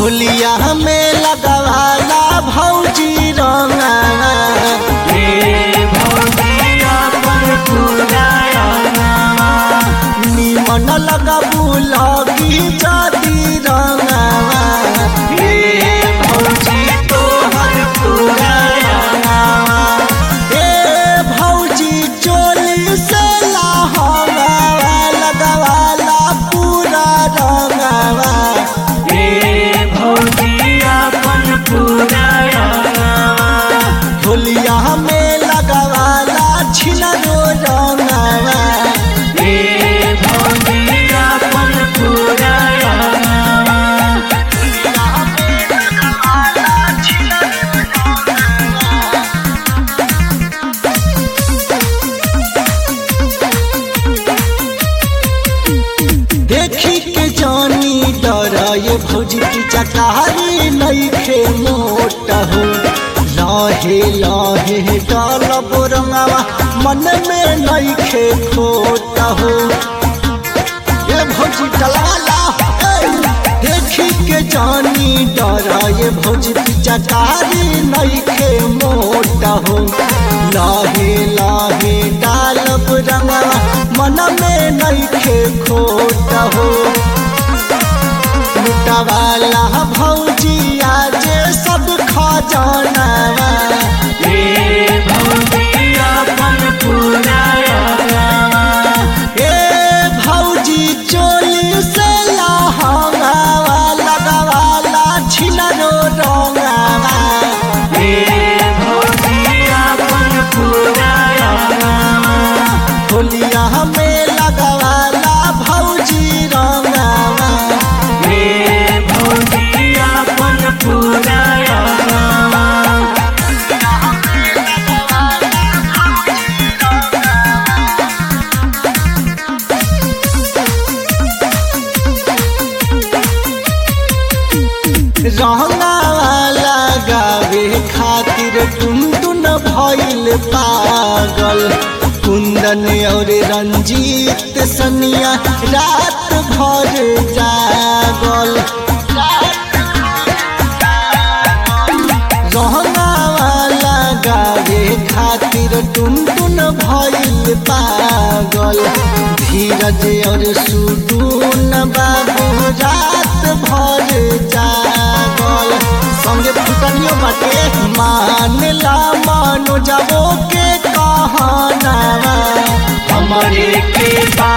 होलिया में लगवाला भौजी रंगा निमन लगबू लगी जदी रंगावा ए भौजी चोली से लहंगावा लगवाला पूरा रंगावा होलिया में लगवाला छिलरो रंगावा देखी के जानी डर ये भौजी की चकारी नईखे मोट हो लहे लहे डाल बोरंगावा मन में नईखे खोट हो ये भौजी डलाला ए, देखी के जानी डर ये भौजी की चकारी नईखे मोट हो लहे लहे डाल बोरंगावा मन में नईखे खोट हो लुटवाला भौजी आज सब खजाना ए भौजी चोली से लहंगावा लगवाला छिलरो रंगावा होलिया में लगवाला भौजी रंगावा रंगावाला गावे खातिर टुनटुन भइल पागल कुंदन और रंजीत सनिया रात भर जागल रंगावाला गावे खातिर टुनटुन भइल पागल धीरज और सुडून बाबू रात भर जागल संगे फुटनियो बाटे मानला मानो जाबो के कहना हमारे के बा